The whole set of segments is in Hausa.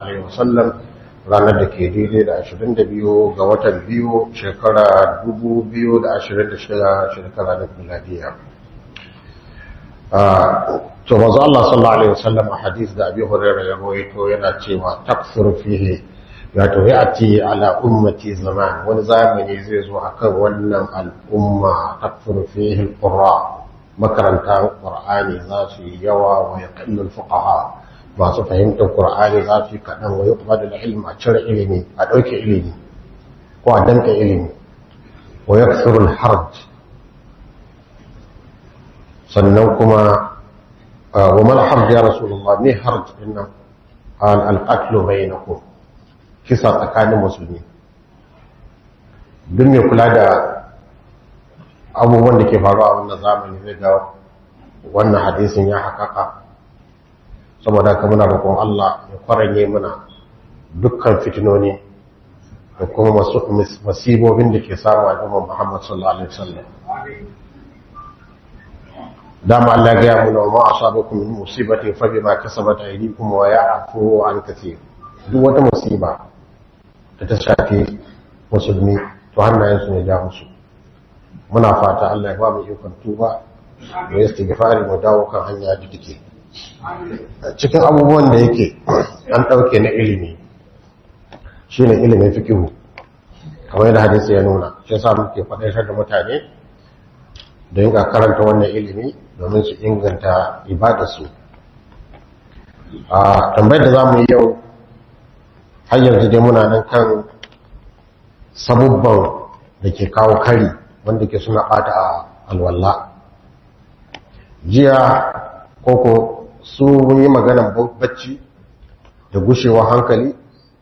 alaihi wasallam ranar da ke daidai da 22 ga watan biyu shekara 2026 shekara na miladiya to manzo Allah sallallahu alaihi wasallam a hadis da Abi Hurairah ya rawaito yana cewa taksuru fihi ya to yati ala ummati zaman wani zamani zai zo akan wannan al'umma taksuru fihi alqurra makaranta qur'ani za su yi yawa wa yaqillu alfuqaha masu fahimtar qur'ani za su yi kadan wa yuqbadu alilm a cire ilimi a dauke ilimi ko a danka ilimi wa yaksuru alharj sannan kuma wa mal harj ya rasulullah ne harj inna al alqatl bainakum kisa tsakanin musulmi duk mai kula da abubuwan da ke faruwa a wannan zamani zai ga wannan hadisin ya haƙaƙa saboda haka muna roƙon Allah ya kwaranye mana dukkan fitinoni da kuma masibobin da ke samu a jama'a Muhammad sallallahu alaihi wasallam dama Allah ya gaya muna ma asabakum min musibatin fa bima kasabat aydikum wa ya'fu an kathir duk wata musiba da ta shafi musulmi to hannayen su ne ja musu muna fata Allah ya ba mu ikon tuba da istighfari mu dawo kan hanya da take cikin abubuwan da yake an dauke na ilimi shine ilimin fikihu kamar yadda hadisi ya nuna shi yasa muke faɗaitar da mutane da yin karanta wannan ilimi domin su inganta ibadarsu a tambayar da za mu yi yau har yanzu dai muna nan kan sabubban da ke kawo kari wanda ke suna ɓata a alwallah jiya koko su yi maganan bacci da gushewa hankali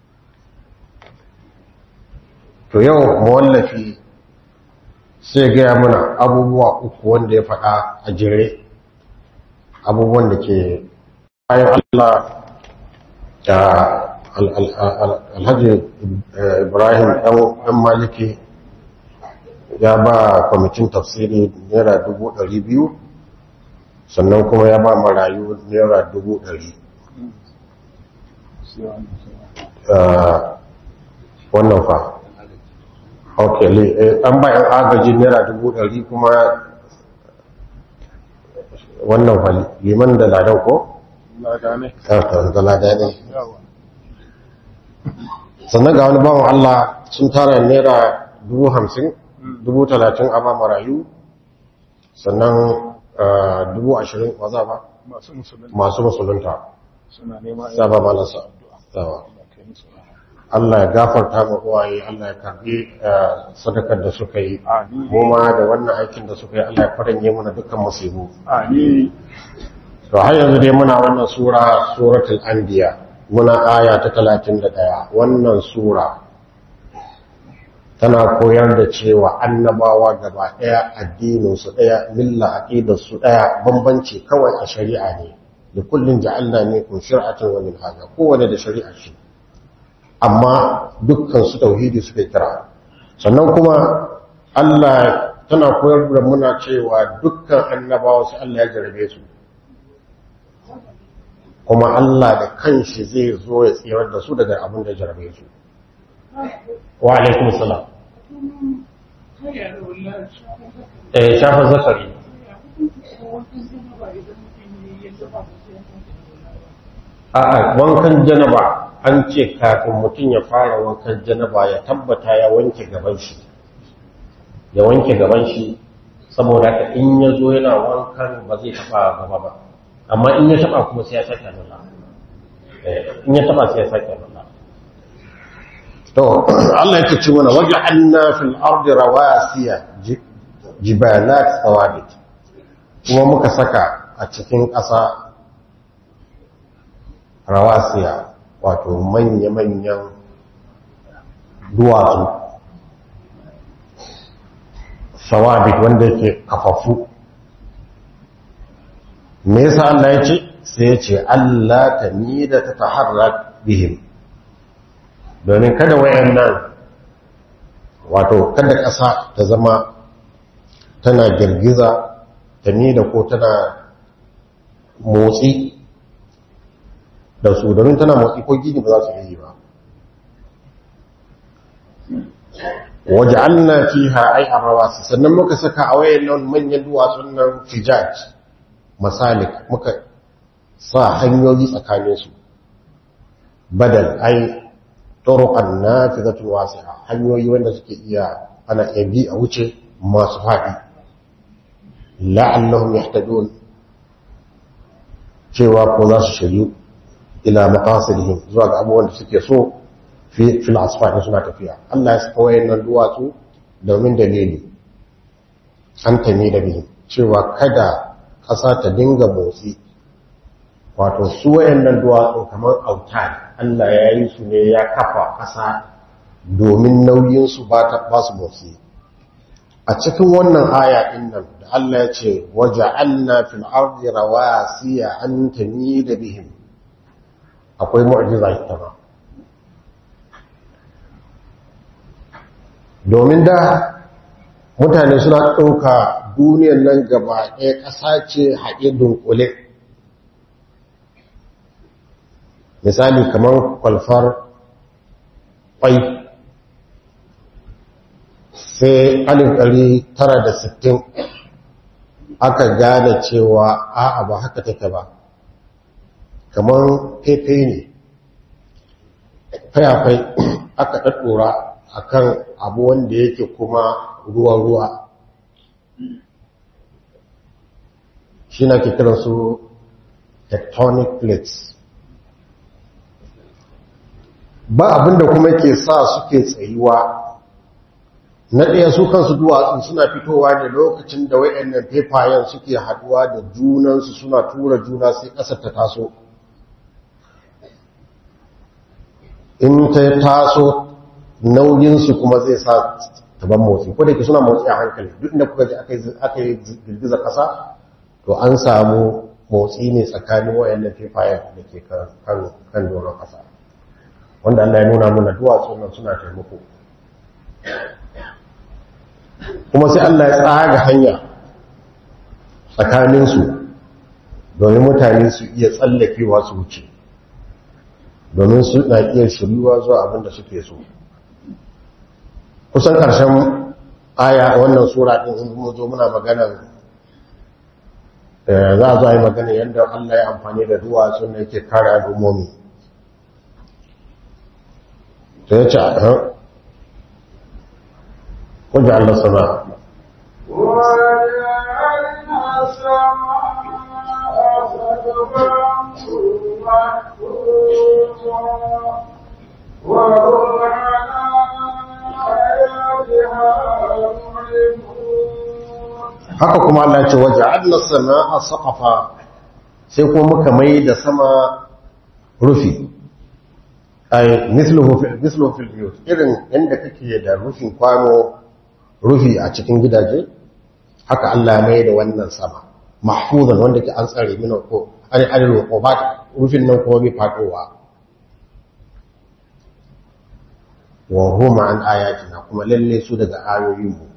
to yau mawallafi sai gaya mana abubuwa uku wanda ya faɗa a jere abubuwan da ke bayan Allah da alhaji ibrahim ɗan maliki ya ba kwamitin tafsiri naira dubu ɗari biyu sannan kuma ya ba marayu naira dubu ɗari wannan fa ok an bayan agaji naira dubu ɗari kuma wannan fali liman da ladan ko? da lada ne sannan ga wani bawan Allah sun tara naira dubu hamsin dubu talatin a ba marayu sannan dubu ashirin waza ba masu musulunta saba malasa Allah ya gafarta ma uwaye Allah ya karbi sadakar da suka yi mu ma da wannan aikin da suka yi Allah ya faranye mana dukkan musibu amin to har yanzu dai muna wannan sura suratul anbiya muna aya ta 31 wannan sura tana koyar da cewa annabawa gaba daya addinin su daya milla aqidar su daya bambanci kawai a shari'a ne da kullun ja'alna minkum shir'atan wa minhaja kowanne da shari'a shi amma dukkan su tauhidi suka kira sannan kuma Allah tana koyar da muna cewa dukkan annabawa su Allah ya jarabe su kuma Allah da kanshi zai zo ya tsirar da su daga abin da jarabe su wa alaikum salam eh shafa zakari a'a wankan janaba an ce kafin mutum ya fara wankan janaba ya tabbata ya wanke gaban shi ya wanke gaban shi saboda ka in ya zo yana wankan ba zai taba gaba ba amma in ya taba kuma sai ya sake nuna in ya taba sai ya sake nuna to Allah yake ce mana waja'alna fil ardi rawasiya jibalat thawabit kuma muka saka a cikin ƙasa rawasiya wato manya-manyan duwatsu sawabit wanda yake kafafu me yasa Allah ya ce sai ya ce Allah ta da ta taharrak bihim domin kada wayannan wato kada ƙasa ta zama tana girgiza ta da ko tana motsi da su domin tana motsi ko gini ba za su yi ba waja'alna fiha ay arrawasi sannan muka saka a wayannan manyan duwatsun nan fijaj masalik muka sa hanyoyi tsakanin su badal ay turuqan nafizatul wasi'a hanyoyi wanda suke iya ana iya bi a wuce masu faɗi la'allahum yahtadun cewa ko za su shiryu ila maqasidihim zuwa ga abubuwan da suke so fi fil asfar suna tafiya Allah ya saka wayannan duwatsu domin dalili an tame da bihi cewa kada ƙasa ta dinga motsi wato su wayannan duwatsu kamar autan Allah ya yi su ne ya kafa ƙasa domin nauyin su ba ta ba su motsi a cikin wannan aya din nan da Allah ya ce waja'alna fil ardi rawasiya an tamida bihim akwai mu'jiza ita ba domin da mutane suna ɗauka duniyar nan gaba ɗaya ƙasa ce haɗe dunkule misali kamar kwalfar ƙwai sai alif ɗari tara da sittin aka gane cewa a'a ba haka take ba kamar fefe ne fayafai aka ɗaɗɗora a kan abu wanda yake kuma ruwa-ruwa shi na ke su tectonic plates ba abinda kuma ke sa suke tsayuwa na ɗaya su kansu duwatsu suna fitowa ne lokacin da wayannan fefayen suke haduwa da junansu suna tura juna sai ƙasar ta taso in ta taso nauyinsu kuma zai sa taban motsi ko da ke suna motsi a hankali duk da kuka ji aka yi girgiza ƙasa to an samu motsi ne tsakanin wayannan fefayen da ke kan doron ƙasa wanda Allah ya nuna mana duwatsu nan suna taimako kuma sai Allah ya tsaga hanya tsakaninsu domin mutane su iya tsallakewa su wuce domin su na iya shiryuwa zuwa abin da suke so kusan ƙarshen aya wannan sura ɗin in mu zo muna magana za a zo a yi magana yadda Allah ya amfani da duwatsu da yake kare al'ummomi sai ya ce a wajen Allah sama haka kuma Allah ce waje Allah sama a saƙafa sai kuma muka mai da sama rufi ai misluhu fil biyut irin inda kake da rufin kwano rufi a cikin gidaje haka Allah mai da wannan sama mahfuzan wanda ke an tsare mina ko an adalo ko ba rufin nan kuma bai fadowa wa huma an ayatina kuma lalle su daga ayoyin mu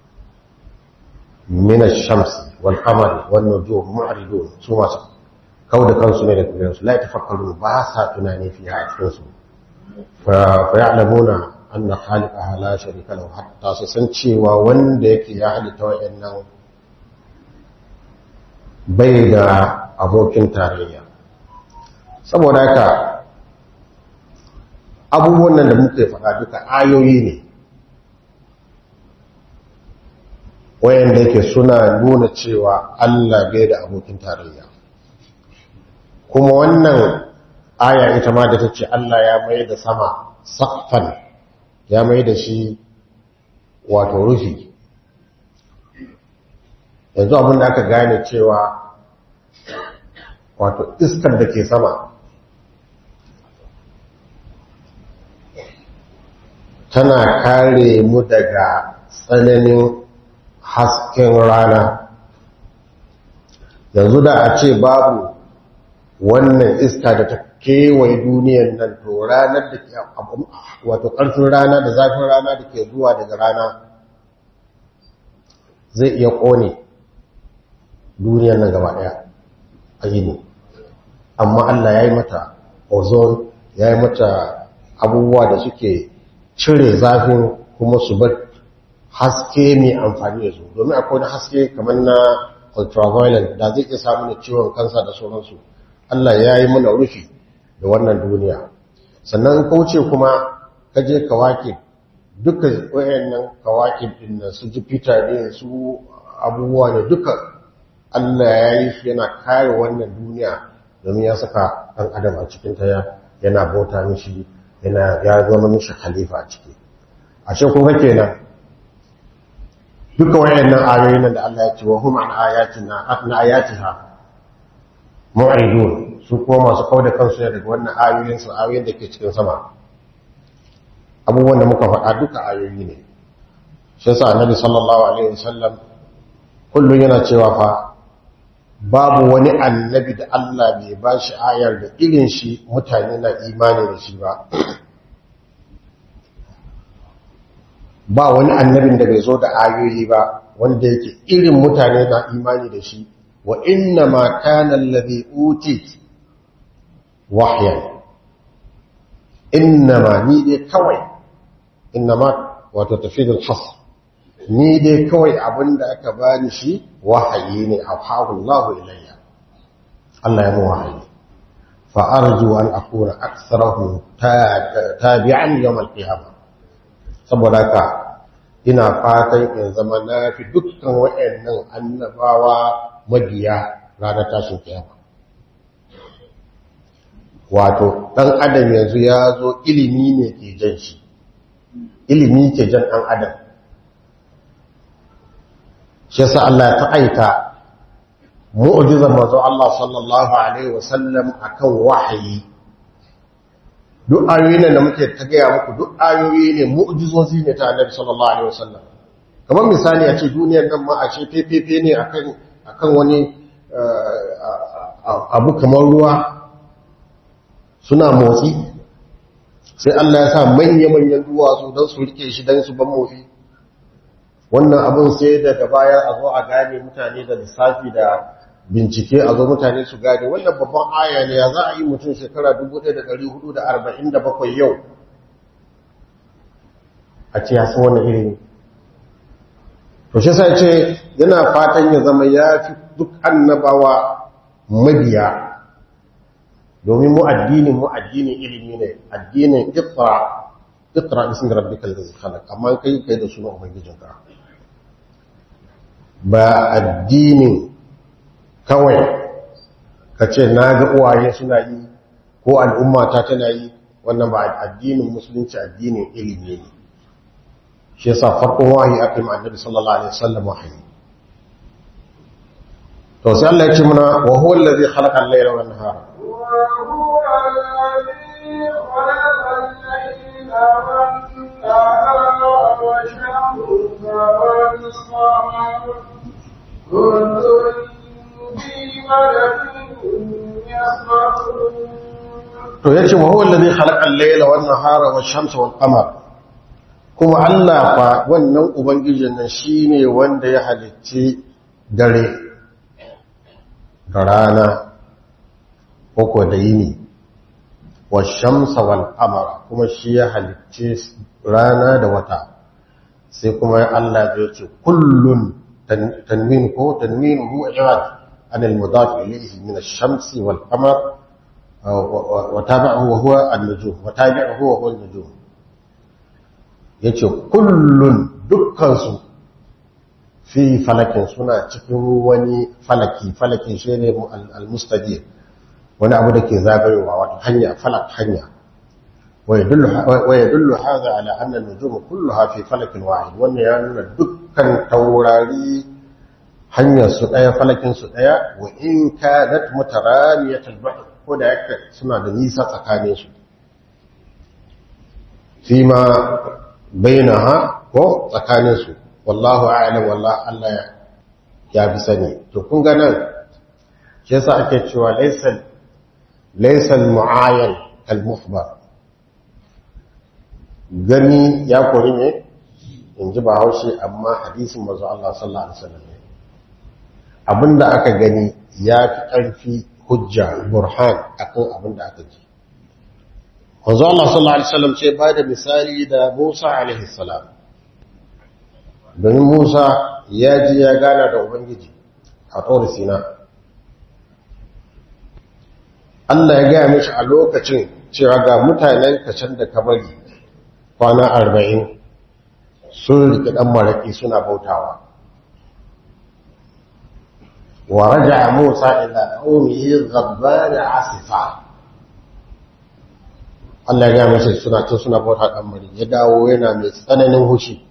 min ash-shams wal qamar wan nujum mu'ridun su masu kauda kansu ne da kullun su la tafakkaru ba sa tunani fiye a cikin su fa ya'lamuna anna khaliqaha la sharika lahu hatta su san cewa wanda yake ya halitta wayannan bai da abokin tarayya saboda haka abubuwan nan da muke faɗa duka ayoyi ne wayanda yake suna nuna cewa Allah bai da abokin tarayya kuma wannan aya ita ma da ta ce Allah ya mai da sama sakfan ya mai da shi wato rufi yanzu abin da aka gane cewa wato iskar da ke sama tana kare mu daga tsananin hasken rana yanzu da a ce babu wannan iska da ta kewaye duniyan nan to ranar da ke wato ƙarfin rana da zafin rana da ke zuwa daga rana zai iya ƙone duniyan nan gaba ɗaya a yini amma Allah ya yi mata ozone ya yi mata abubuwa da suke cire zafin kuma su bar haske mai amfani da su domin akwai wani haske kamar na ultraviolet da zai iya samu da ciwon kansa da sauransu Allah ya yi mana rufi da wannan duniya sannan kauce kuma kaje kawaki duka wayannan kawaki din nan su Jupiter ne su abubuwa ne duka Allah ya yi su yana kare wannan duniya domin ya saka ɗan adam a cikin ta yana bauta mishi yana ya zama mishi khalifa a ciki ashe kuma kenan duka wayannan ayoyin nan da Allah ya ce wa hum an ayatina an ayatiha mu'ridun su kuma masu kauda kansu ne daga wannan ayoyin su ayoyin da ke cikin sama abubuwan da muka faɗa duka ayoyi ne shi yasa annabi sallallahu alaihi wasallam kullum yana cewa fa babu wani annabi da Allah bai ba shi ayar da irin shi mutane na imani da shi ba ba wani annabin da bai zo da ayoyi ba wanda yake irin mutane na imani da shi wa inna ma kana allazi uti wahyan inna ma ni dai kawai inna ma wato tafidul hasr ni dai kawai abinda aka bani shi wahayi ne a Allah ilayya Allah ya mu wahayi fa arju an akuna aktsarahu tabi'an yawm al-qiyamah saboda ka ina fatan in zama na fi dukkan waɗannan annabawa mabiya ranar tashin kiyama wato ɗan adam yanzu ya zo ilimi ne ke jan shi ilimi ke jan ɗan adam shi yasa Allah ya ta'aita mu'jizar manzo Allah sallallahu alaihi wasallam akan wahayi duk ayoyi ne da muke ta gaya muku duk ayoyi ne mu'jizozi ne ta Annabi sallallahu alaihi wasallam kamar misali a ce duniyar nan ma a ce fefefe ne akan akan wani abu kamar ruwa suna motsi sai Allah ya sa manya-manyan duwatsu don su rike shi don su ban motsi wannan abin sai daga baya a zo a gane mutane da lissafi da bincike a zo mutane su gane wannan babban aya ne ya za a yi mutum shekara 1447 yau a ce ya san wannan irin to shi sai ce yana fatan ya zama ya fi duk annabawa mabiya domin mu addinin mu addinin ilimi ne addinin iqra iqra bismi rabbikal ladzi khalaq amma kai kai da sunan ubangijinka ba addinin kawai ka ce na ga uwaye suna yi ko al'umma ta tana yi wannan ba addinin musulunci addinin ilimi ne shi yasa farkon wahayi aka yi annabi sallallahu alaihi wasallam wahayi to sai Allah ya ce muna wa huwa allazi khalaqa al-layla wan nahara وهو الذي خلق الليل والنهار والشمس والقمر كل في ملك يسبحون to yace wa huwa allazi khalaqa al-layla wan nahara wash-shamsa wal-qamar kuma Allah fa wannan ubangijin nan shine wanda ya halicci dare da rana ko da yini wash-shamsa wal-qamara kuma shi ya halicci rana da wata sai kuma Allah ya ce kullun tanwin ko tanwinuhu i'rad an al-mudaf ilayhi min ash-shamsi wal-qamar وتابعه وهو النجوم وتابعه وهو النجوم yace kullun dukkansu fi falakin suna cikin wani falaki falakin shi ne al-mustadir wani abu da ke zagayowa wato hanya falak hanya wa yadullu hadha ala anna an-nujum kulluha fi falakin wahid wannan ya nuna dukkan taurari hanyar su daya falakin su daya wa in kanat mutaraniyat al-bahr ko da yake suna da nisa tsakaninsu fi ma bainaha ko tsakaninsu wallahu a'lam wallahu Allah ya bi sani to kun ga nan shi yasa ake cewa laysa laysa al-mu'ayyan al-mukhbar gani ya kori ne in ji ba haushe amma hadisin manzo Allah sallallahu alaihi wasallam abinda aka gani ya fi ƙarfi hujja burhan akan abin da aka ji wanzu Allah sallallahu Alaihi wasallam ce ba da misali da Musa alaihi salam domin Musa ya ji ya gana da Ubangiji a tsoro Sina Allah ya gaya mishi a lokacin cewa ga mutanen kacan da kabari kwana arba'in sun riƙe ɗan maraƙi suna bautawa wa raja Musa ila qaumihi ghadban asifa Allah ya gaya masa suna cin suna bauta ɗan mari ya dawo yana mai tsananin hushi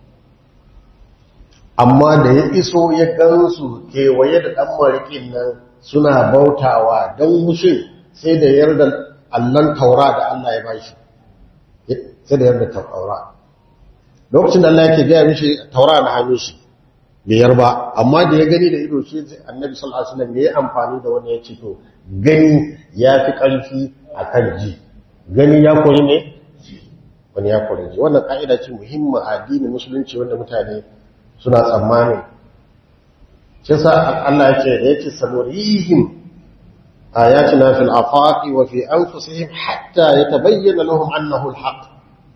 amma da ya iso ya gansu kewaye da ɗan marikin nan suna bautawa don hushin sai da yarda allon taura da Allah ya bashi sai da yarda taura lokacin da Allah yake gaya mishi taura na hannun shi biyar ba amma da ya gani da ido shi annabi sallallahu alaihi wasallam ya yi amfani da wani ya ce to gani ya fi ƙarfi akan ji gani ya kori ne wani ya kori ji wannan ka'ida ce muhimma a addinin musulunci wanda mutane suna tsammani shi sa Allah ya ce da yake sanurihim ayatina fil afaqi wa fi anfusihim hatta yatabayyana lahum annahu alhaq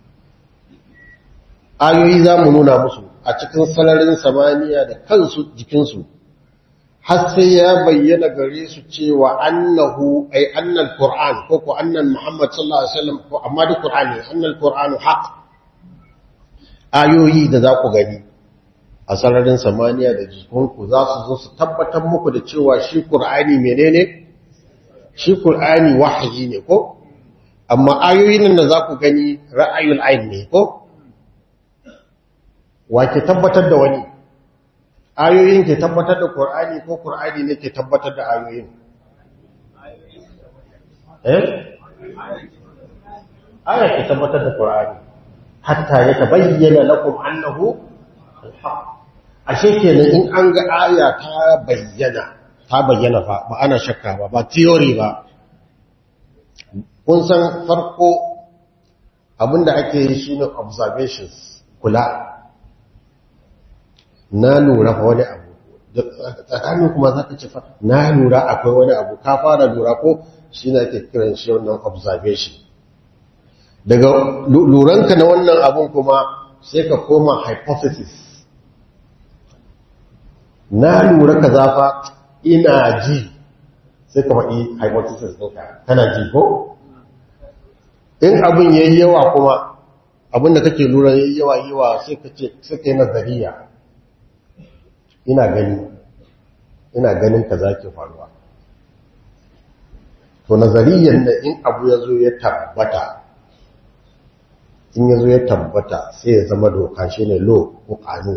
ayoyi za mu nuna musu a cikin sararin samaniya da kansu jikinsu har sai ya bayyana gare su cewa annahu ay annal qur'an ko ko annan muhammad sallallahu alaihi wasallam ko amma da qur'ani annal qur'anu haq ayoyi da za ku gani a sararin samaniya da jikinku za su zo su tabbatar muku da cewa shi qur'ani menene shi qur'ani wahayi ne ko amma ayoyin nan da za ku gani ra'ayul ayn ne ko wa ke tabbatar da wani ayoyin ke tabbatar da Qur'ani ko Qur'ani ne ke tabbatar da ayoyin eh aya ke tabbatar da Qur'ani hatta ya tabayyana lakum annahu al-haq ashe kenan in an ga aya ta bayyana ta bayyana fa ba ana shakka ba ba theory ba kun san farko abinda ake yi shine observations kula na lura fa wani abu tsakanin kuma za ka ce fa na lura akwai wani abu ka fara lura ko shi na ke kiran shi wannan observation daga luranka na wannan abun kuma sai ka koma hypothesis na lura ka zafa ina ji sai ka faɗi hypothesis ɗinka kana ji ko in abin ya yi yawa kuma abin da kake lura ya yi yawa yawa sai ka ce sai ka yi nazariya ina gani ina ganin ka za ke faruwa to nazariyan da in abu ya zo ya tabbata in ya zo ya tabbata sai ya zama doka shi ne lo ko kanu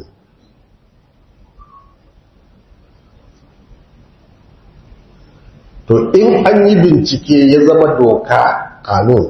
to in an yi bincike ya zama doka kanu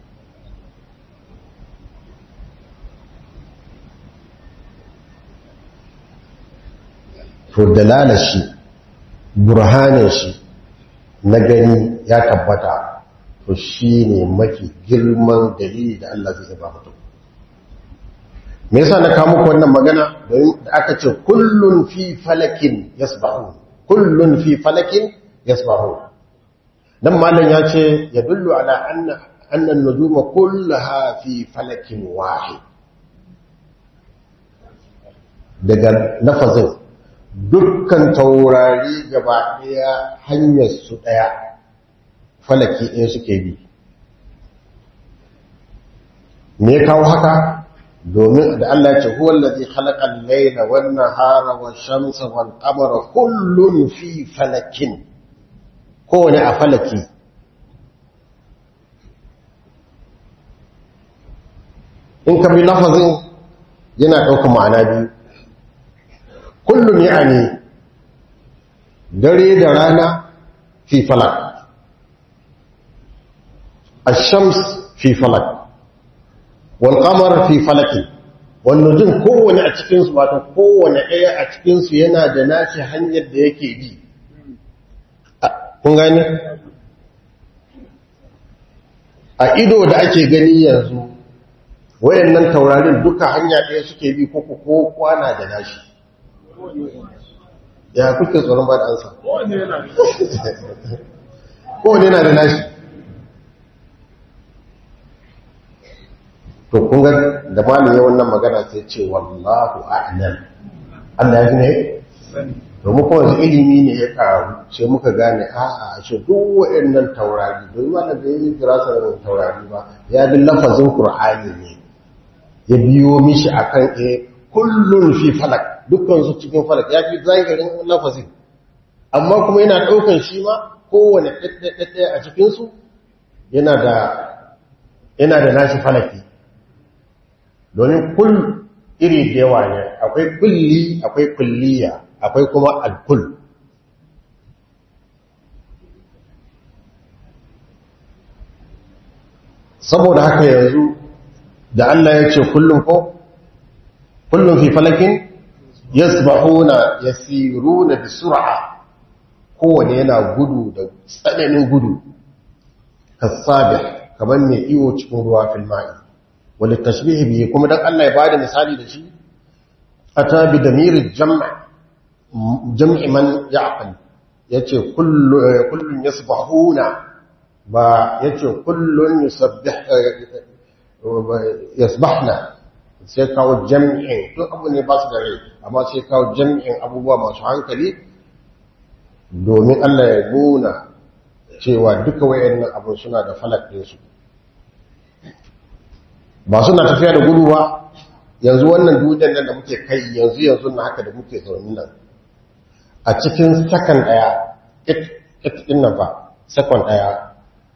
to dalala shi burhanin shi na gani ya tabbata to shi ne mafi girman dalili da Allah zai ba mutum me yasa na kawo muku wannan magana don da aka ce kullun fi falakin yasbahu kullun fi falakin yasbahu dan malam ya ce ya dullu ala anna anna an-nujuma kullaha fi falakin wahid daga lafazin dukkan taurari gaba ɗaya hanyar su ɗaya falaki ɗaya suke bi me kawo haka domin da Allah ce huwa allazi khalaqa al-layla wan nahara wash shamsa wal qamara kullun fi falakin kowane a falaki in ka bi lafazin yana ɗaukar ma'ana biyu kullum yani dare da rana fi falak الشمس في فلك والقمر في فلك والنجم kowane a cikin su wato kowane ɗaya a cikin su yana da nashi hanyar da yake bi kun gane a ido da ake gani yanzu wayannan taurarin duka hanya ɗaya suke bi ko ko kwana da nashi ya kuke tsoron ba da ansa kowane yana da nashi to kun ga da malamin wannan magana sai ce wallahu a'lam Allah ya ji ne domin kuma yanzu ilimi ne ya karu sai muka gane a'a a ce duk waɗannan taurari domin wanda da yi firasar taurari ba ya bi lafazin qur'ani ne ya biyo mishi akan e kullun fi falak dukkan su cikin falak ya fi zahirin lafazin amma kuma yana ɗaukan shi ma kowane ɗaɗɗaɗɗaya a cikinsu yana da yana da nashi falaki domin kul iri da yawa ne akwai kulli akwai kulliya akwai kuma alkul saboda haka yanzu da Allah ya ce kullum ko kullum fi falakin yasbahuna yasiruna bi sur'a kowane yana gudu da tsananin gudu kasabih kamar mai iyo cikin ruwa fil ma'i wal tashbih bihi kuma dan Allah ya bada misali da shi ata bi damir jam' jam'i man ya'qil yace kullu kullun yasbahuna ba yace kullun yusabbih yasbahna sai kawo jam'in duk abu ne ba su da rai amma sai kawo jam'in abubuwa masu hankali domin Allah ya nuna cewa duka wayannan abin suna da falak ɗinsu ba suna tafiya da gudu ba yanzu wannan duniyan nan da muke kai yanzu yanzu na haka da muke zaune nan a cikin sakan ɗaya it ɗin nan ba sakon ɗaya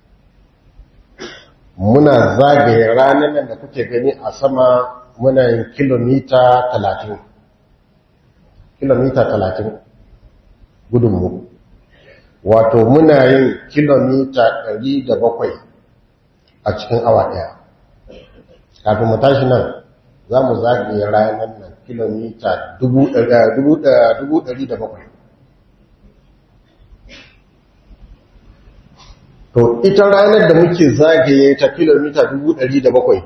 muna zagaye ranar nan da kuke gani a sama muna yin kilomita talatin kilomita talatin gudunmu wato muna yin kilomita ɗari da bakwai a cikin awa ɗaya kafin mu tashi nan za mu zagaye ranar nan kilomita dubu ɗari da bakwai to ita ranar da muke zagaye ta kilomita dubu ɗari da bakwai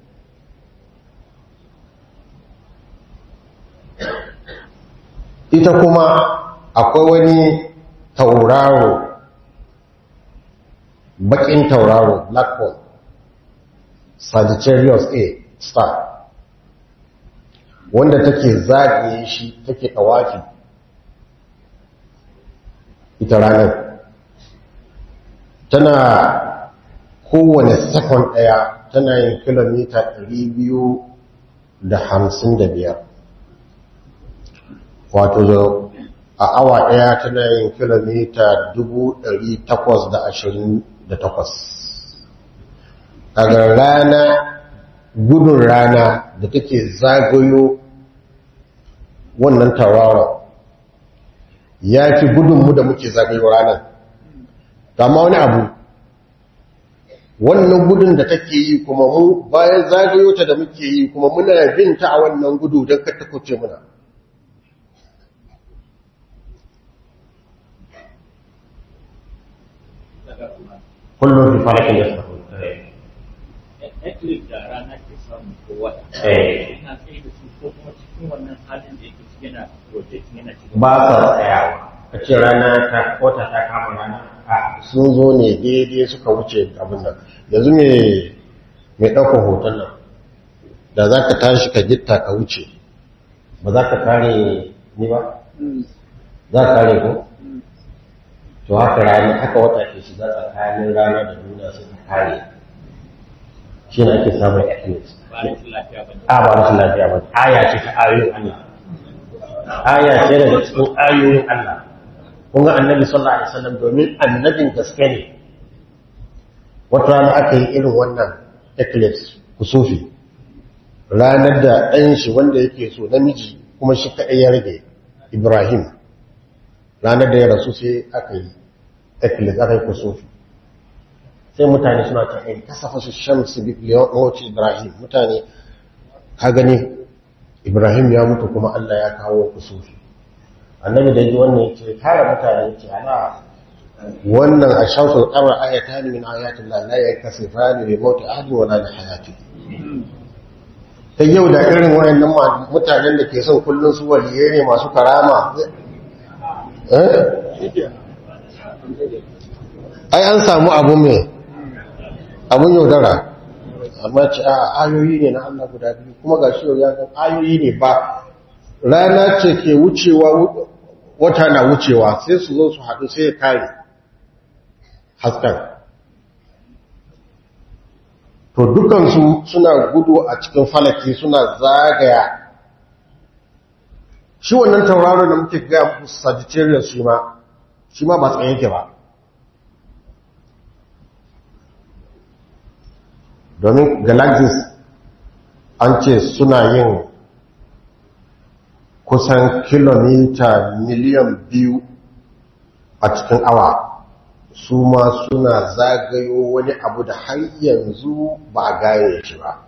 ita kuma akwai wani tauraro bakin tauraro black hole sagittarius a star wanda take zagaye shi take tawafi ita ranar tana kowane sakon ɗaya tana yin kilomita 255 wato a awa ɗaya tana yin kilomita 828 daga rana gudun rana da take zagayo wannan tauraron ya fi gudunmu da muke zagayo ranar amma wani abu wannan gudun da take yi kuma mu bayan zagayo ta da muke yi kuma muna bin ta a wannan gudu don kata kuce muna kullum fi falakin ya sahu eclipse da rana ke samu ko wata Eh. ina tsaye da su ko kuma cikin wannan halin da yake cikin yana rotating yana cikin ba sa tsayawa a ce rana ta wata ta kama rana a sun zo ne daidai suka wuce abin nan yanzu mai mai ɗaukar hoton nan da za ka tashi ka gitta ka wuce ba za ka kare ni ba za ka kare ko to haka rana haka wata ke shiga tsakanin rana da duniya sai ka kare shi ne ake samun eclipse ba rashin lafiya ba ne a ba rashin lafiya ba aya ce ta ayoyin Allah aya ce daga cikin ayoyin Allah kun ga annabi sallallahu alaihi wasallam domin annabin gaske ne wata rana aka yi irin wannan eclipse kusufi ranar da ɗan shi wanda yake so namiji kuma shi kaɗai ya rage Ibrahim ranar da ya rasu sai aka yi eclipse aka yi kusufi sai mutane suna ta in kasafa su shamsu bi liyawati Ibrahim mutane ka gani Ibrahim ya mutu kuma Allah ya kawo kusufi annabi da ji wannan yace kare mutane yace ana wannan ashamsu qamar ayatan min ayatin la la yakasifani bi mauti ahadin wala li hayati ta yau da irin wayannan ma- mutanen da ke son kullun su waliye ne masu karama eh ai an samu abu mai abun yaudara amma ce a ayoyi ne na Allah guda biyu kuma ga shi ya ga ayoyi ne ba rana ce ke wucewa wata na wucewa sai su zo su haɗu sai ya kare hasken to dukansu suna gudu a cikin falaki suna zagaya shi wannan tauraro da muke gaya Sagittarius shi ma shi ma ba tsaye yake ba domin galaxies an ce suna yin kusan kilomita miliyan biyu a cikin awa su ma suna zagayo wani abu da har yanzu ba a gaye shi ba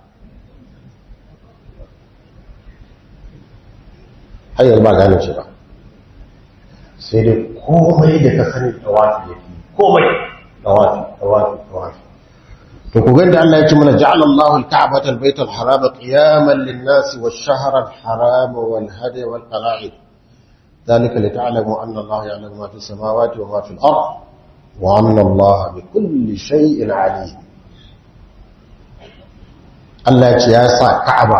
har yanzu ba a gane shi ba sai dai komai da ka sani tawafi yake komai tawafi tawafi tawafi to ku ganda Allah ya ce mana ja'ala Allahu al-Ka'bata al-Bayt al-Haram qiyaman lin-nas wash-shahra al-haram wal-hadi wal-qala'id ذلك لتعلموا أن الله يعلم ما في السماوات وما في الأرض وأن الله بكل شيء عليم Allah ya ce ya sa Ka'aba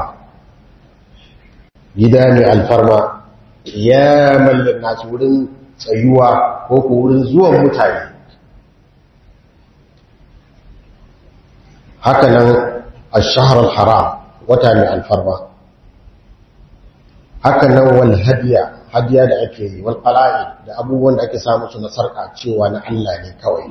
gida mai alfarma ya mallin nasu wurin tsayuwa ko ko wurin zuwan mutane haka nan ash-shahr al-haram wata mai alfarma haka nan wal hadiya hadiya da ake yi wal qala'i da abubuwan da ake samu su na sarka cewa na Allah ne kawai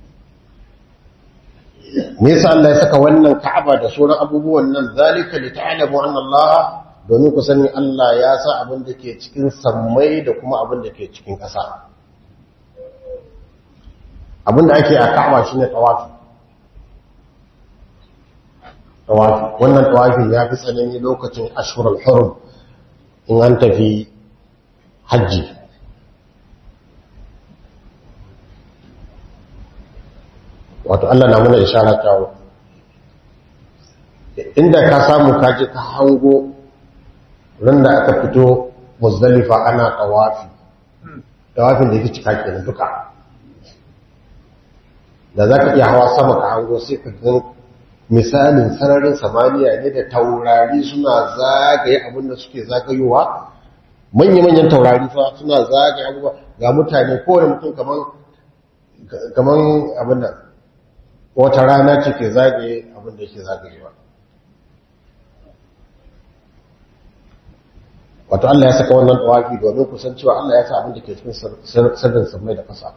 me yasa Allah ya saka wannan Ka'aba da sauran abubuwan nan zalika li ta'lamu anna Allah domin ku sani Allah ya sa abin da ke cikin sammai da kuma abin da ke cikin ƙasa abin da ake a Ka'aba shine tawafi tawafi wannan tawafin ya fi tsanani lokacin ashhurul hurum in an tafi hajji wato Allah na muna ishara ta inda ka samu kaji ka hango ran da aka fito muzdalifa ana tawafi tawafin da yake cika kenan duka da za ka iya hawa sama ka hango sai ka ga misalin sararin samaniya ne da taurari suna zagaye abinda suke zagayowa manya-manyan taurari fa suna zagaye abubuwa ga mutane kowane mutum kaman abin nan wata rana ce ke zagaye abin da ke zagayewa wato Allah ya saka wannan tawafi domin kusan cewa Allah ya sa abin da ke cikin sirrin samai da kasa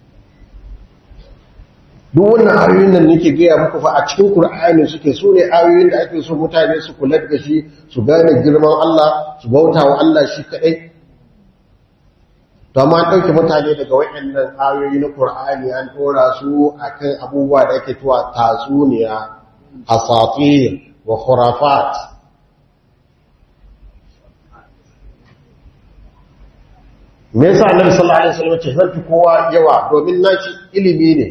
duk wannan ayoyin nan nake gaya muku fa a cikin Qur'ani suke so ne ayoyin da ake so mutane su kula da shi su gane girman Allah su bauta wa Allah shi kadai to amma an ɗauke mutane daga waɗannan ayoyi na Qur'ani an ɗora su akan abubuwa da ake tuwa tatsuniya asatir wa khurafat me yasa Annabi sallallahu alaihi wasallam ce zan fi kowa yawa domin nashi ilimi ne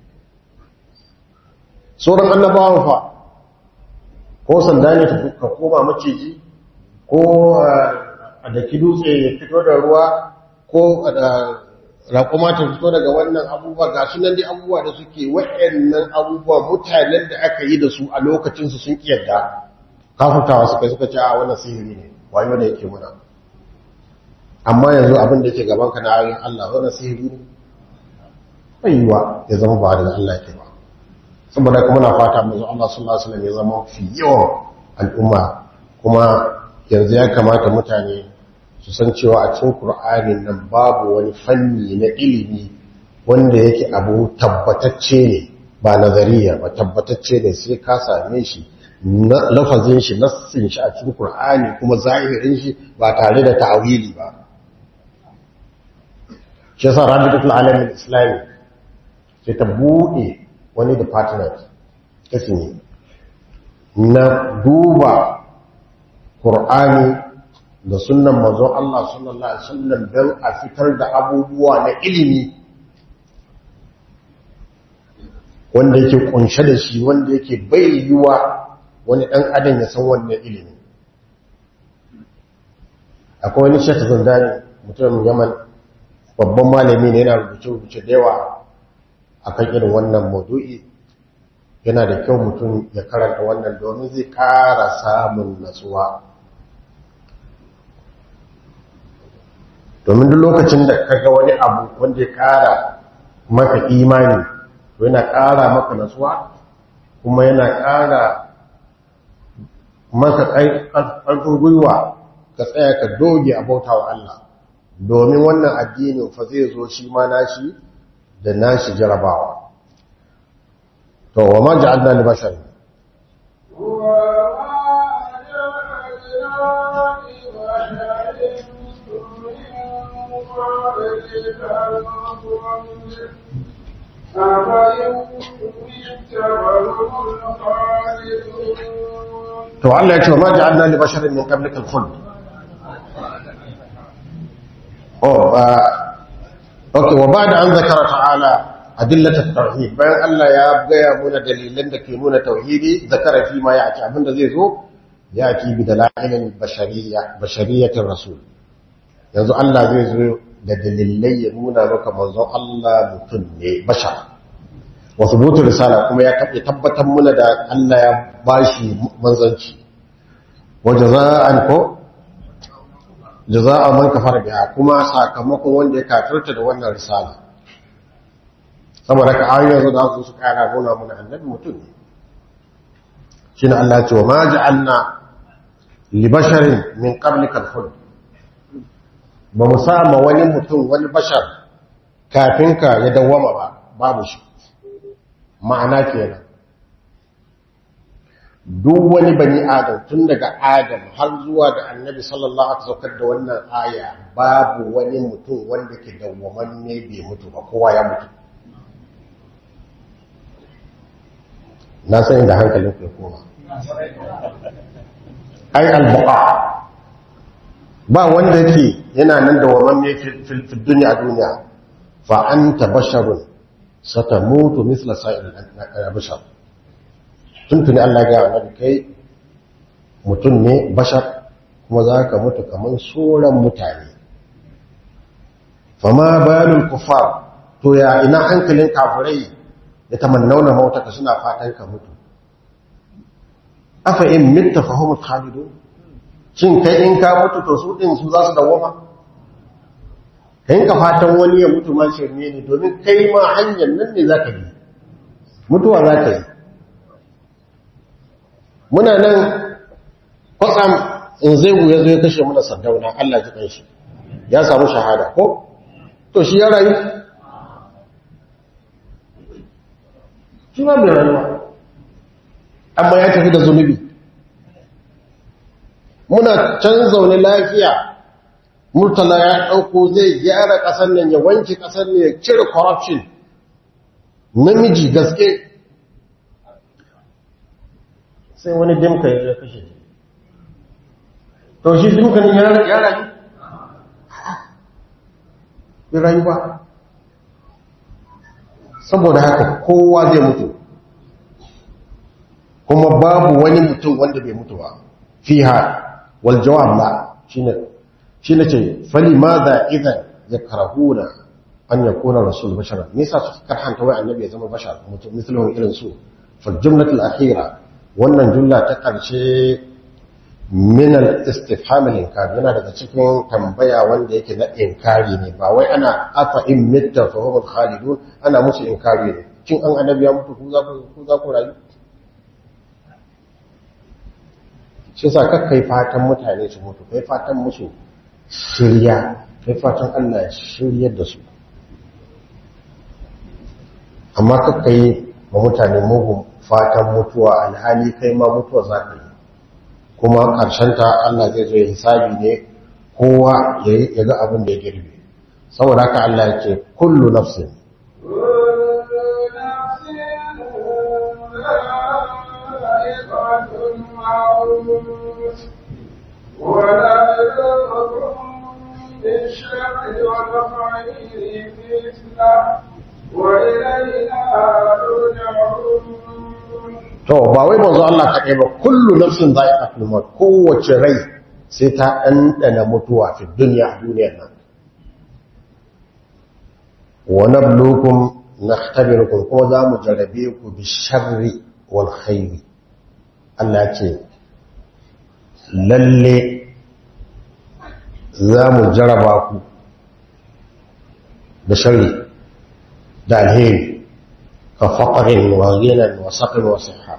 sauran annabawan fa ko sanda ne ka koma maciji ko a daki dutse ya fito da ruwa ko da raƙuma ta fito daga wannan abubuwa ga sunan dai abubuwa da suke waɗannan abubuwa mutanen da aka yi da su a lokacinsu sun kiyarda kafutawa suka suka ce a wannan sihiri ne wayo da yake muna amma yanzu abin da yake gaban ka na ayoyin Allah wannan sihiri ne bai yiwa ya zama ba da Allah yake ba saboda kuma na fata manzo Allah sallallahu alaihi wasallam ya zama fi yawan al'umma kuma yanzu ya kamata mutane su san cewa a cikin Qur'anin nan babu wani fanni na ilimi wanda yake abu tabbatacce ne ba nazariya ba tabbatacce ne sai ka same shi lafazin shi nassin shi a cikin Qur'ani kuma zahirin shi ba tare da ta'awili ba shi yasa Rabitul Alamin Islami sai ta bude wani department kasini na duba Qur'ani da sunan mazon Allah sallallahu Alaihi wasallam don a fitar da abubuwa na ilimi wanda yake kunshe da shi wanda yake bai yiwa wani ɗan adam ya san wannan ilimi akwai wani shekha zandani mutumin yaman babban malami ne yana rubuce-rubuce da yawa a kan irin wannan maudu'i yana da kyau mutum ya karanta wannan domin zai ƙara samun natsuwa domin duk lokacin da kaga wani abu wanda ya ƙara maka imani to yana ƙara maka natsuwa kuma yana ƙara maka ƙarfin gwiwa ka tsaya ka doge a bauta wa Allah domin wannan addinin fa zai zo shi ma nashi da nashi jarabawa to wa ma ja'alna li bashar to Allah ya ce wa ma ja'alna li basharin min qablika al-khuld oh okay wa ba'da an zakara ta'ala adillat at-tauhid bayan Allah ya gaya muna dalilan da ke nuna tauhidi zakara fi ma ya'ti abinda zai zo ya'ti bi dalailin bashariyya bashariyatir rasul yanzu Allah zai zo da dalilai ya nuna maka manzon Allah mutum ne bashar wa thubutu risala kuma ya tabbatar muna da Allah ya bashi manzanci wa jaza'an ko jaza'a man kafara biha kuma sakamakon wanda ya kafirta da wannan risala saboda ka ayoyin yanzu da su su kara nuna mana annabi mutum ne shine Allah ya ce wa ma ja'alna li basharin min qablika al-khuld ba mu sama wani mutum wani bashar kafin ka ya dawwama ba babu shi ma'ana kenan duk wani bani adam tun daga adam har zuwa da annabi sallallahu alaihi wasallam da wannan aya babu wani mutum wanda ke dawwamanne bai mutu ba kowa ya mutu na sani da hankalin ku koma ai albuqa ba wanda yake yana nan dawwamanne fil dunya duniya fa anta basharun satamutu misla sa'il bashar tuntuni Allah ga annabi kai mutum ne bashar kuma za ka mutu kamar sauran mutane fama balul kufar to ya ina hankalin kafirai ya tamannauna mautaka suna fatan ka mutu afa in mitta fahimul khalidu shin kai in ka mutu to su din su za su dawoma kai ka fatan wani ya mutu ma shirme ne domin kai ma hanyar nan ne za ka bi mutuwa za ka yi muna nan kwatsam in zai ya zo ya kashe muna sardauna Allah ji kanshi ya samu shahada ko to shi ya rayu shi ma bai rayuwa amma ya tafi da zunubi muna can zaune lafiya murtala ya ɗauko zai gyara ƙasar nan ya wanke ƙasar nan ya cire corruption namiji gaske sai wani dimka ya kashe shi to shi dimka ne ya rayu ya rayu ba saboda haka kowa zai mutu kuma babu wani mutum wanda bai mutu ba fiha wal jawab la shine shine ce fali madha idan yakrahuna an yakuna rasul bashara me yasa su karhanta wai annabi ya zama bashar mutum misalin irin su fa jumlatul akhira wannan jumla ta karshe min al-istifham al-inkar yana daga cikin tambaya wanda yake na inkari ne ba wai ana afa in mitta fa hum khalidun ana musu inkari ne kin an annabi ya mutu ku za ku ku za ku rayu shi yasa kakkai fatan mutane su mutu kai fatan musu shirya kai fatan Allah ya shiryar da su amma kakkai ma mutane mugun fatan mutuwa alhali kai ma mutuwa za ka yi kuma ta Allah zai zo ya hisabi ne kowa ya ga abin da ya girbe saboda haka Allah ya ce kullu nafsin to ba wai manzo Allah kaɗai ba kullu nafsin za'iqatul maut kowace rai sai ta ɗanɗana mutuwa fi duniya a duniyar nan wa nabluukum nakhtabirukum kuma za mu jarabe ku bi sharri wal khairi Allah ce lalle za mu jaraba ku da sharri da alheri ka faƙarin wa ginan wa saƙin wa siha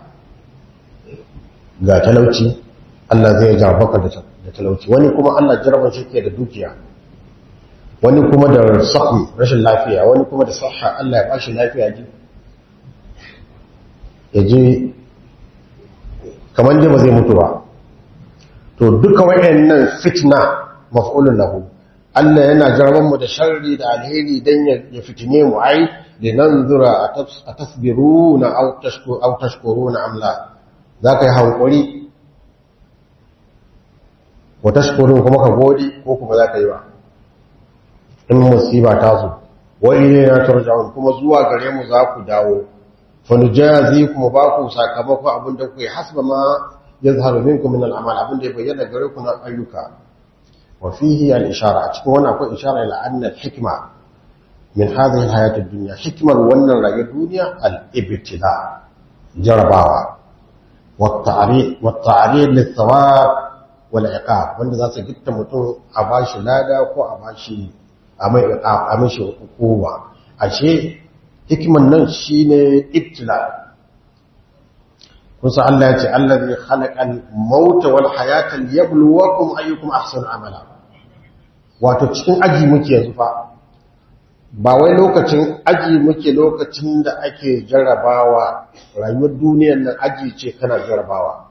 ga talauci Allah zai jarabaka da talauci wani kuma Allah jarabar shi ke da dukiya wani kuma da saƙi rashin lafiya wani kuma da saha Allah ya bashi lafiya ji ya je kamar ji ba zai mutu ba to duka wayannan fitna maf'ulun lahu Allah yana jarabar mu da sharri da alheri dan ya fitine mu ai linanzura atasbiruna aw tashku aw tashkuruna am la zaka yi hankuri wa tashkurun kuma ka gode ko kuma zaka yi ba in musiba ta zo wa ilayna turja'un kuma zuwa gare mu za ku dawo fa nujazi kuma ba ku sakamako abin da kuke hasba ma yazharu minkum min al-amal abin da ya bayyana gare ku na ayyuka wa fihi al-ishara a cikin wannan akwai ishara ila anna al-hikma min hadhihi al-hayat ad-dunya hikmar wannan rayuwar duniya al-ibtila jarabawa wa ta'rid wa ta'rid lis-thawab wal iqab wanda za su gitta mutum a bashi lada ko a bashi a mai a mishi hukuma ashe hikiman nan shine ibtila kusa Allah ya ce allazi khalaqal mauta wal hayata liyabluwakum ayyukum ahsanu amala wato cikin aji muke yanzu fa ba wai lokacin aji muke lokacin da ake jarabawa rayuwar duniyar nan aji ce kana jarabawa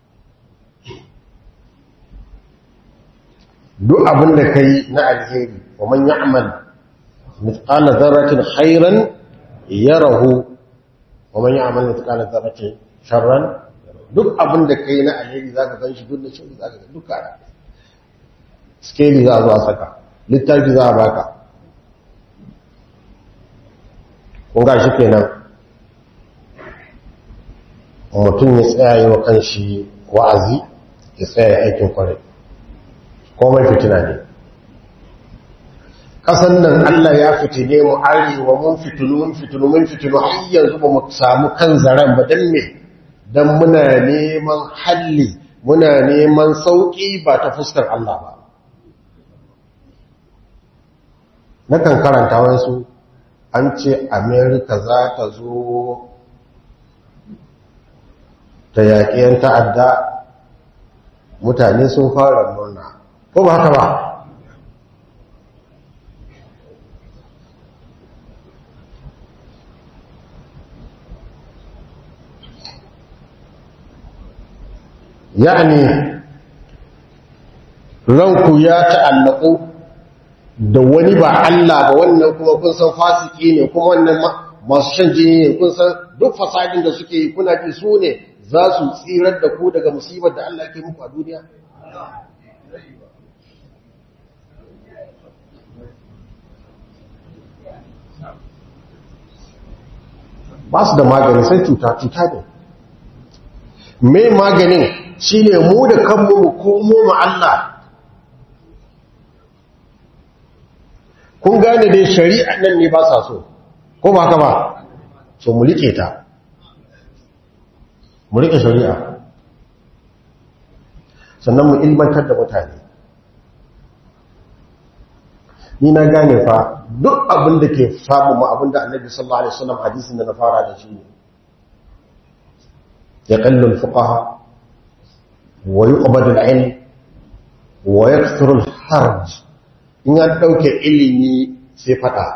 duk abin da kai na alheri wa man ya'mal mithqala dharratin khairan yarahu wa man ya'mal mithqala dharratin sharran duk abin da kai na alheri zaka gan shi duk da shi zaka ga duka skeli za a zo a saka littafi za a baka kun ga shi kenan mutum ya tsaya yi wa kanshi wa'azi ya tsaya aikin kwarai komai fitina ne ƙasan nan Allah ya fitine mu arewa mun fitinu mun fitinu mun fitinu har yanzu ba mu samu kan zaren ba don me don muna neman halli muna neman sauƙi ba ta fuskar Allah ba nakan karanta wasu an ce amerika za ta zo ta yaƙi 'yan ta'adda mutane sun fara murna ko ba haka ba yani ranku ya ta'allaku da wani ba Allah ba wannan kuma kun san fasiki ne kuma wannan masu shan jini ne kun san duk fasadin da suke yi kuna ji su ne za su tsirar da ku daga musibar da Allah ke muku a duniya ba su da magani sai cuta cuta ne mai maganin shi ne mu da kanmu mu komo ma Allah kun gane dai shari'a nan ne ba sa so ko ba ka ba so mu rike ta mu rike shari'a sannan mu ilmantar da mutane ni na gane fa duk abin da ke samu ma abin da annabi sallallahu alaihi wasallam hadisin da na fara da shi ne يقل الفقهاء ويقبض العلم ويكثر الحرج in an ɗauke ilimi sai faɗa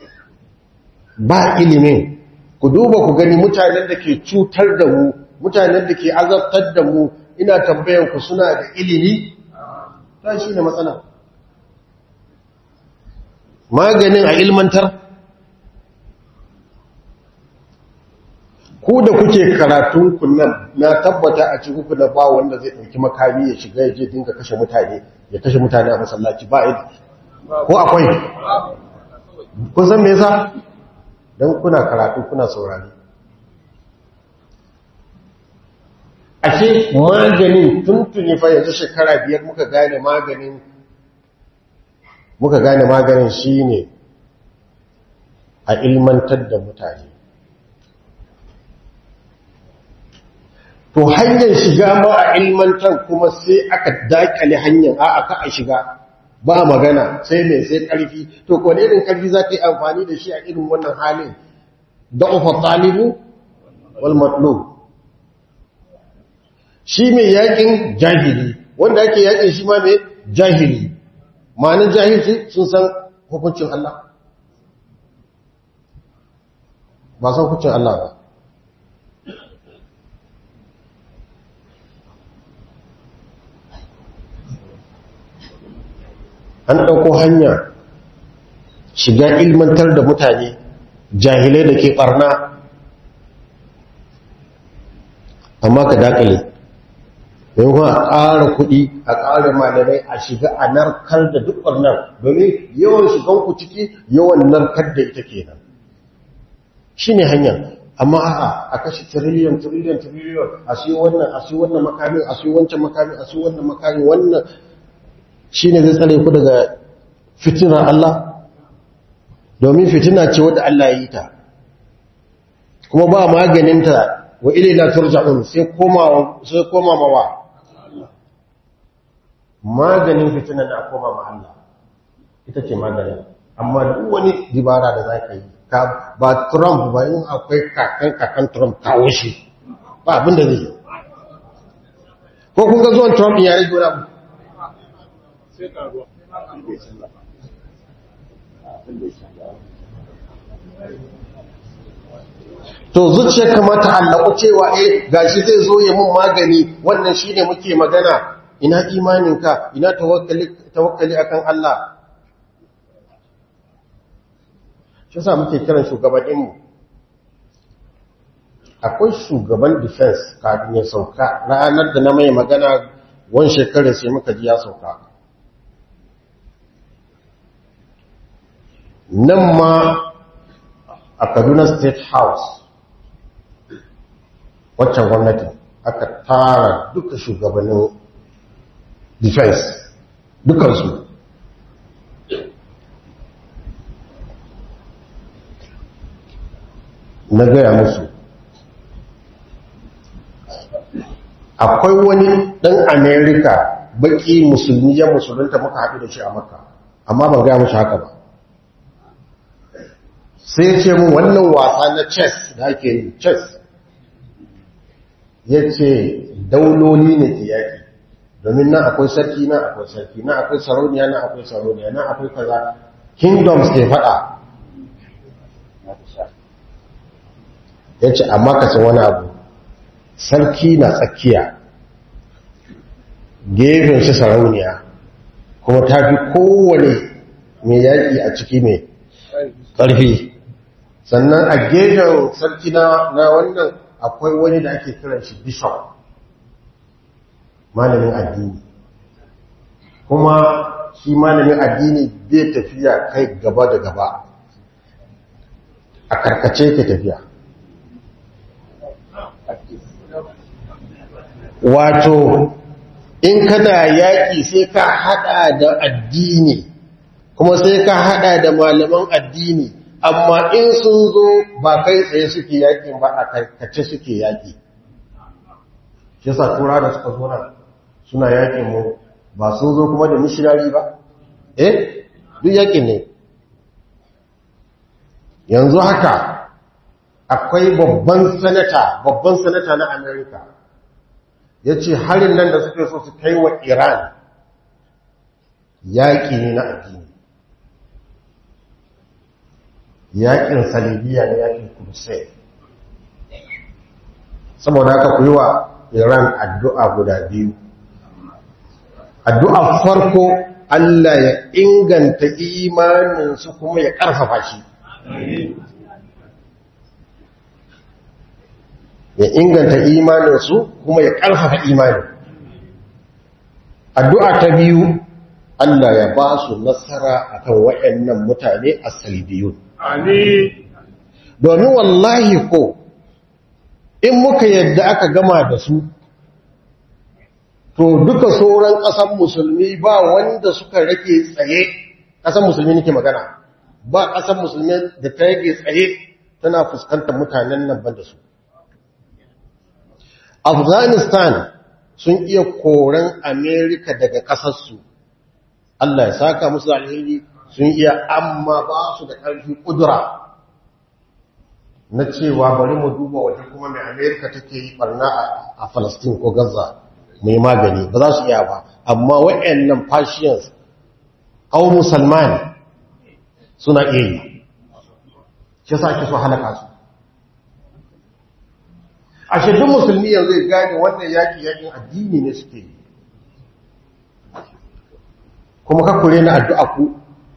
ba ilimin ku duba ku gani mutanen da ke cutar da mu mutanen da ke azabtar da mu ina tambayan ku suna da ilimi ta shi ne matsala maganin a ilmantar ku da kuke karatun kunnan na tabbata a cikin ku da ba wanda zai ɗauki makami ya shiga ya je dinga kashe mutane ya kashe mutane a masallaci ba yi ko akwai kun san me yasa dan kuna karatu kuna saurari ashe maganin tuntuni fa yanzu shekara biyar muka gane maganin muka gane maganin shine a ilmantar da mutane to hanyar shiga ma a ilmantar kuma sai aka dakale hanyar a aka a shiga ba magana sai mai sai karfi to ko ne irin karfi za ka yi amfani da shi a irin wannan halin da ufa talibu wal matlub shi mai yakin jahili wanda ake yakin shi ma mai jahili ma'anin jahilci sun san hukuncin Allah ba san hukuncin Allah ba an ɗauko hanya shiga ilmantar da mutane jahilai da ke ɓarna amma ka dakale yankun a ƙara kuɗi a ƙara malamai a shiga a narkar da duk ɓarnar domin yawan shiganku ciki yawan narkar da ita kenan shi ne hanyar amma a'a a kashe tiriliyan tiriliyan tiriliyan a siyo wannan a siyo wannan makamin a siyo wancan makamin a siyo wannan makamin wannan shi ne zai tsare ku daga fitinar Allah domin fitina ce wadda Allah ya yi ta kuma ba maganinta wa ilaina turja'un sai koma sai koma mawa maganin fitinar da koma ma Allah ita ce maganin amma duk wani dibara da za ka yi ba Trump ba yin akwai kakan kakan Trump kawo shi ba abin da zai ko kun ga zuwan Trump ya rage wani abu to zuciya kamata allaku cewa eh gashi zai zo ya mun magani wannan shine muke magana ina imaninka ina tawakkali tawakkali akan Allah shi yasa muke kiran shugabannin mu akwai shugaban defense kafin ya sauka ranar da na mai magana wani shekarar sai muka ji ya sauka nan ma a kaduna state house waccan gwamnati aka tara duka shugabannin defense dukansu na gaya musu akwai wani ɗan amerika baki musulmi ya musulunta muka haɗu da shi a maka amma ban gaya musu haka ba sai ce mun wannan wasa na chess da ake yi chess ya ce dauloli ne ke yaƙi domin nan akwai sarki nan akwai sarki nan akwai sarauniya nan akwai sarauniya nan akwai kaza kingdoms ke faɗa ya ce amma ka san wani abu sarki na tsakiya gefen shi sarauniya kuma ta fi kowane mai yaƙi a ciki mai ƙarfi sannan a gefen sarki na wannan akwai wani da ake kiran shi bishop malamin addini kuma shi malamin addini bai tafiya kai gaba da gaba a karkace ke tafiya wato in kana yaƙi sai ka haɗa da addini kuma sai ka haɗa da malaman addini amma in sun zo ba kai tsaye suke yaƙin ba a karkace suke yaƙi shi sa tura da suka zo nan suna yaƙin mu ba sun zo kuma da mishinari ba eh duk yaƙin ne yanzu haka akwai babban sanata babban sanata na amerika ya ce harin nan da suke so su kai wa iran yaƙi ne na addini yaƙin salibiya ne yaƙin kurse saboda haka ku yi wa iran addu'a guda biyu addu'a farko allah ya inganta imaninsu kuma ya ƙarfafa shi ya inganta imaninsu kuma ya ƙarfafa imanin addu'a ta biyu Allah ya ba su nasara akan waɗannan mutane a salibiyun domin wallahi ko in muka yadda aka gama da su to duka sauran ƙasan musulmi ba wanda suka rage tsaye ƙasan musulmi nake magana ba ƙasan musulmi da ta rage tsaye tana fuskantar mutanen nan ban da su afghanistan sun iya koren amerika daga ƙasarsu allah ya saka musu alheri sun iya amma ba su da ƙarfi ƙudura na cewa bari mu duba waje kuma mai amerika take yi barna a falastin ko gaza mai magani ba za su iya ba amma wa'annan fashions au musulman suna iya yi shi sa ake so halaka su a shirin musulmi yanzu ya gane wannan yaƙi yaƙin addini ne suke yi kuma kakure na addu'a ku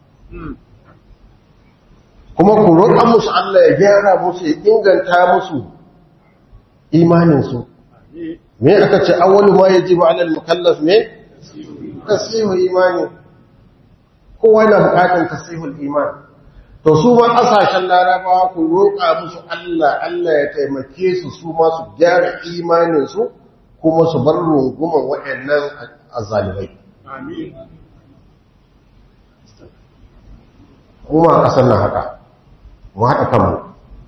kuma ku roƙa musu Allah ya gyara musu ya inganta musu imaninsu me aka ce awwalu ma yajibu 'ala al-mukallaf me tasihu imani kowa yana buƙatar tasihul iman to su ma ƙasashen larabawa ku roƙa musu Allah Allah ya taimake su su ma su gyara imaninsu kuma su bar runguman waɗannan azzalimai kuma a ƙasar nan haka mu haɗa kanmu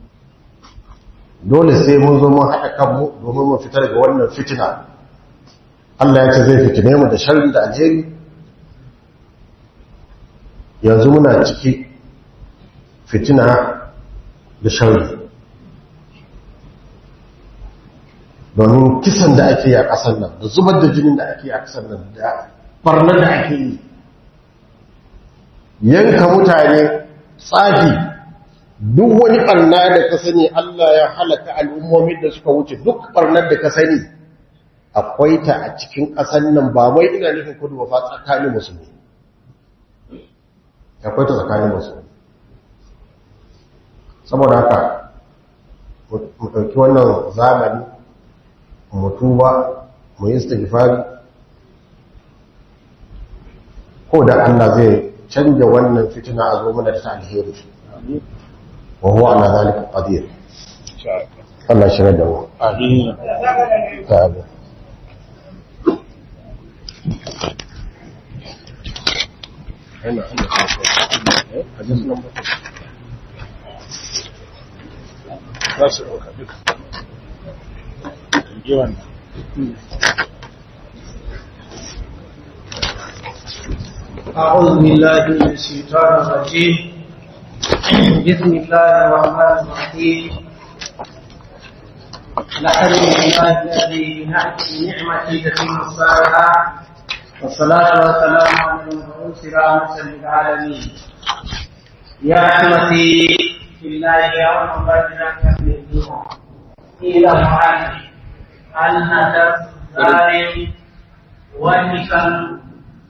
dole sai mun zo mun haɗa kanmu domin mu fitar daga wannan fitina Allah ya ce zai fitine mu da sharri da alheri yanzu muna ciki fitina da sharri domin kisan da ake yi a ƙasar nan da zubar da jinin da ake yi a ƙasar nan da barnar da ake yi yanka mutane tsafi duk wani ɓarna da ka sani Allah ya halaka al'ummomin da suka wuce duk ɓarnar da ka sani akwai ta a cikin ƙasar nan ba mai ina nufin kudu ba fa tsakanin musulmi akwai ta tsakanin musulmi saboda haka mu ɗauki wannan zamani mu tuba mu yi istighfari ko da Allah zai canja wannan fitina a zo mana da ta alheri wa huwa ala zalika qadir Allah shi da mu Amin. amin Za su ɗauka duka. Yi wannan. أعوذ بالله من الشيطان الرجيم بسم الله الرحمن الرحيم الحمد لله الذي بنعمته تتم الصالحات والصلاة والسلام على المبعوث رحمة للعالمين يا أحمتي في الله يوم بدرك من الدنيا إلى معاني أن الظالم والنكال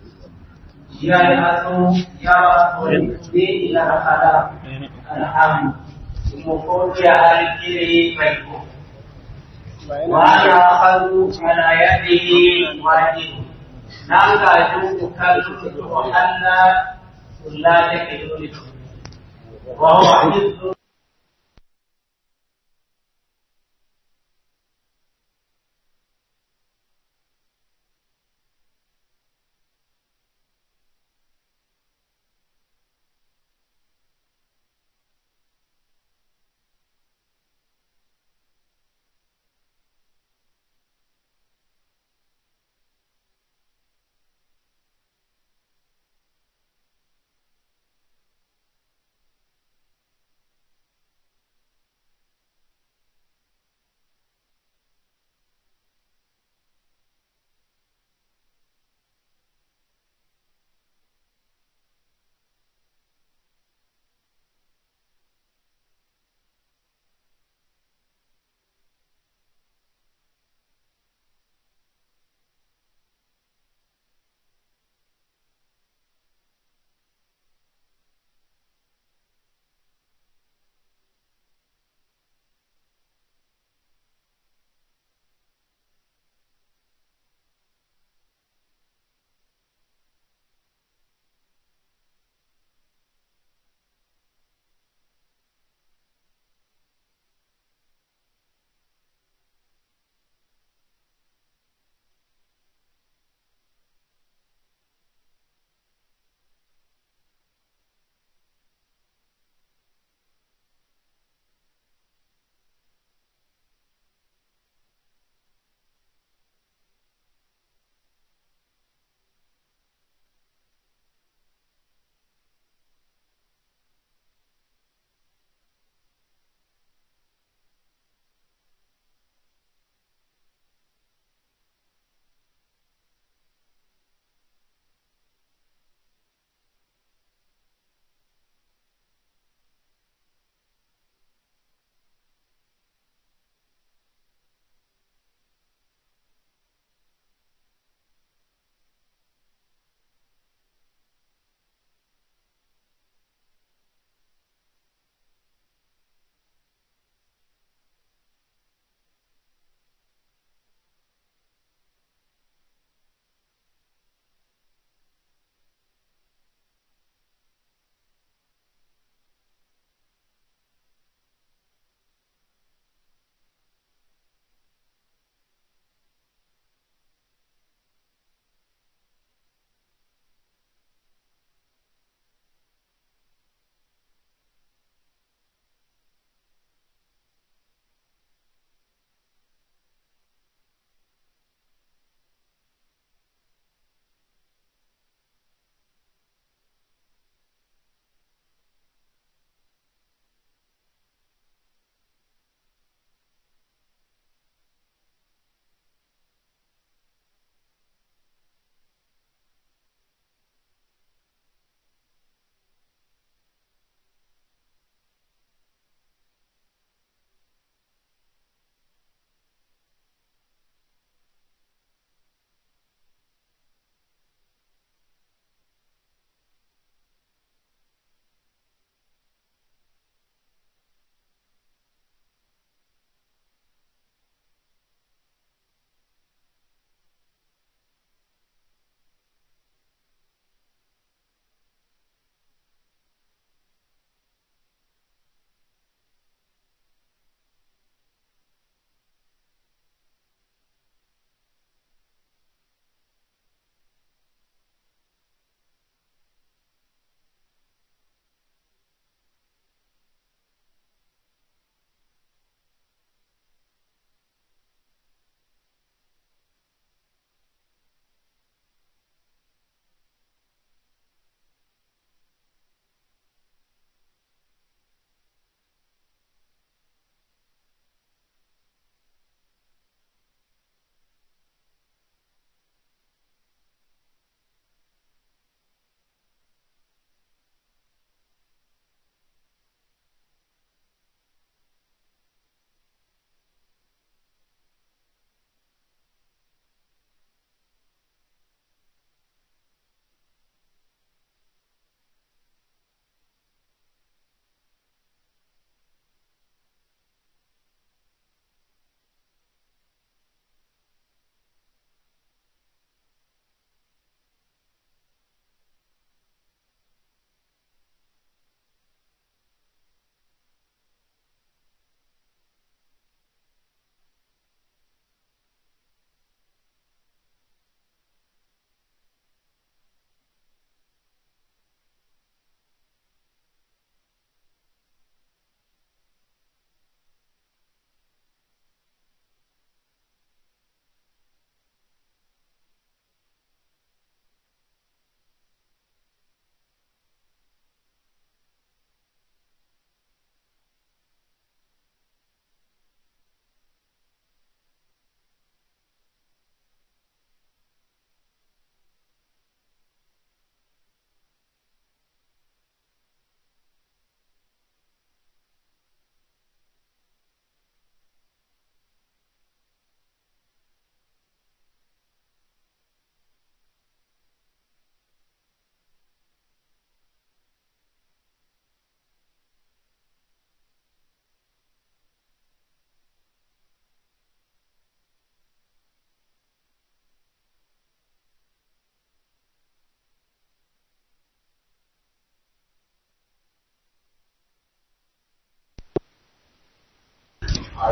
يبعث يبعث إلى الخلاق الحمد المفروض على الكريم بيكم وأنا أخذ على يده واجب نالك أجوب كالب وحلى لا تكذب وهو حفظ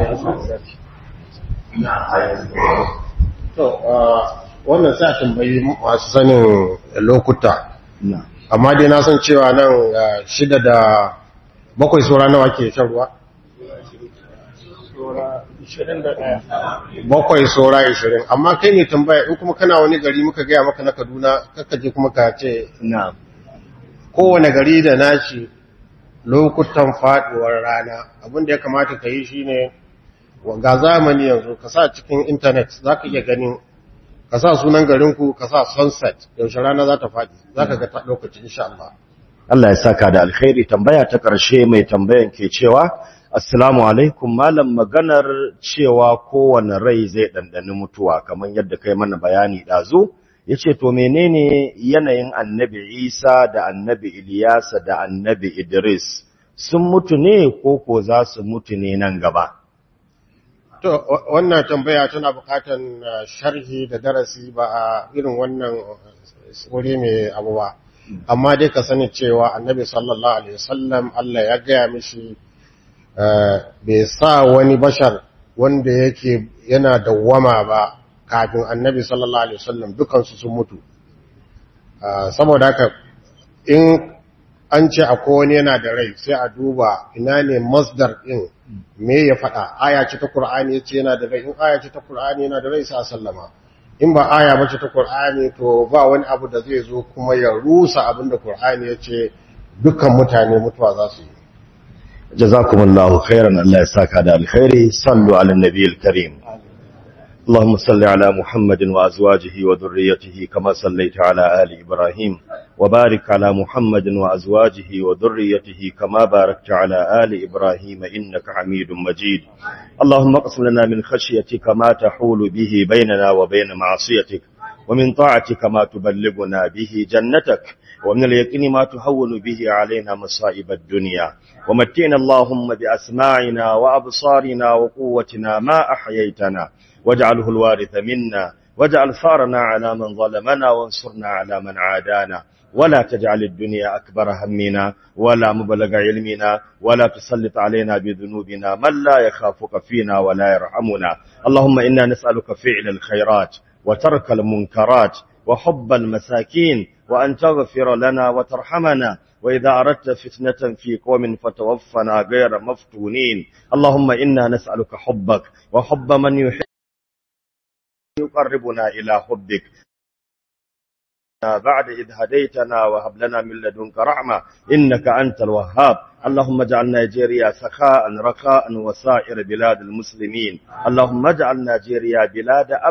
to wannan sa tambayi masu sanin lokuta amma dai na san cewa nan shida da bakwai saura nawa ke shan ruwa bakwai saura ishirin amma kai ne tambaya in kuma kana wani gari muka gaya maka na kaduna je kuma ka ce kowane gari da nashi lokutan faduwar rana abinda ya kamata ka yi shine ga zamani yanzu ka sa cikin intanet za ka iya ganin ka sa sunan garinku ka sa sunset yaushe rana za ta faɗi za ka ga lokacin insha Allah Allah ya saka da alkhairi tambaya ta ƙarshe mai tambayan ke cewa assalamu alaikum malam maganar cewa kowane rai zai ɗanɗani mutuwa kamar yadda kai mana bayani ɗazu ya ce to menene yanayin annabi isa da annabi iliyasa da annabi idris sun mutu ne ko ko za su mutu ne nan gaba to wannan tambaya tana bukatan sharhi da darasi ba a irin wannan wuri mai abu ba amma dai ka sani cewa annabi sallallahu alaihi wasallam Allah ya gaya mishi bai sa wani bashar wanda yake yana dawwama ba kafin annabi sallallahu alaihi wasallam dukansu sun mutu saboda haka in an ce akwai wani yana da rai sai a duba ina ne masdar din me ya faɗa aya ce ta Qur'ani yace yana da rai in aya ce ta Qur'ani yana da rai sai a sallama in ba aya ba ce ta Qur'ani to ba wani abu da zai zo kuma ya rusa abin da Qur'ani yace dukkan mutane mutuwa za su yi jazakumullahu khairan Allah ya saka da alkhairi sallu ala nabiyil karim اللهم صل على محمد وأزواجه وذريته كما صليت على آل إبراهيم وبارك على محمد وأزواجه وذريته كما باركت على آل إبراهيم إنك حميد مجيد اللهم اقسم لنا من خشيتك ما تحول به بيننا وبين معصيتك ومن طاعتك ما تبلغنا به جنتك ومن اليقين ما تهون به علينا مصائب الدنيا ومتعنا اللهم بأسماعنا وأبصارنا وقوتنا ما أحييتنا واجعله الوارث منا واجعل ثارنا على من ظلمنا وانصرنا على من عادانا ولا تجعل الدنيا أكبر همنا ولا مبلغ علمنا ولا تسلط علينا بذنوبنا من لا يخافك فينا ولا يرحمنا اللهم إنا نسألك فعل الخيرات وترك المنكرات وحب المساكين وأن تغفر لنا وترحمنا وإذا أردت فتنة في قوم فتوفنا غير مفتونين اللهم إنا نسألك حبك وحب من يحب يقربنا إلى حبك بعد إذ هديتنا وهب لنا من لدنك رحمة إنك أنت الوهاب اللهم اجعل نيجيريا سخاء رخاء وسائر بلاد المسلمين اللهم اجعل نيجيريا بلاد أب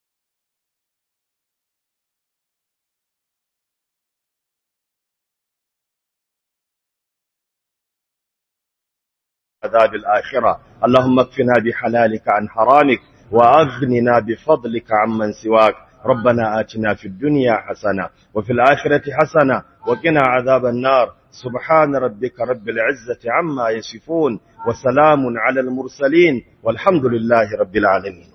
عذاب الآخرة اللهم اكفنا بحلالك عن حرامك وأغننا بفضلك عمن سواك ربنا آتنا في الدنيا حسنة وفي الآخرة حسنة وقنا عذاب النار سبحان ربك رب العزة عما يصفون وسلام على المرسلين والحمد لله رب العالمين